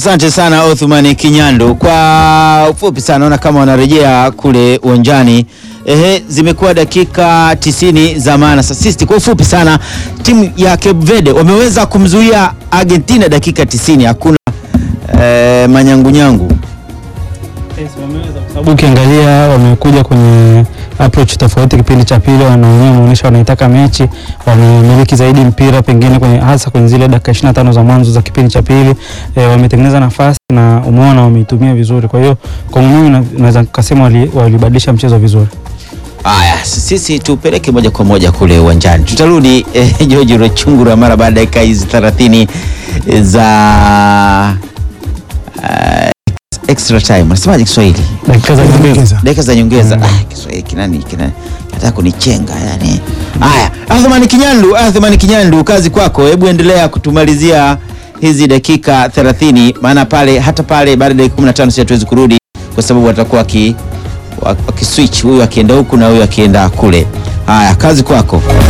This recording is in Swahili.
Asante sana Othman Kinyandu. Kwa ufupi sana, naona kama wanarejea kule uwanjani. Ehe, zimekuwa dakika tisini za maana. Sasa sisi kwa ufupi sana, timu ya Cape Verde wameweza kumzuia Argentina dakika tisini, hakuna eh, manyangunyangu. sababu ukiangalia wamekuja kwenye approach tofauti. Kipindi cha pili wanaonyesha wanaonyesha wanaitaka mechi, wamemiliki zaidi mpira pengine kwenye, hasa kwenye zile dakika 25 za mwanzo za kipindi cha pili e, wametengeneza nafasi na umeona wameitumia vizuri. Kwa hiyo kwa mimi na- naweza kusema wali- walibadilisha mchezo vizuri. Haya, sisi tupeleke moja kwa moja kule uwanjani. Tutarudi eh, George Rochungura mara baada ya dakika hizi 30 za uh, extra time. Unasemaje Kiswahili? Dakika za nyongeza. dakika za nyongeza. Ah, Kiswahili kinani kina nataka kunichenga yani. Haya, Athmani Kinyandu, Athmani Kinyandu, kazi kwako. Hebu endelea kutumalizia hizi dakika 30 maana pale hata pale baada ya dakika 15 sisi hatuwezi kurudi kwa sababu watakuwa waki wakiswitch huyu akienda huku na huyu akienda kule. Haya, kazi kwako.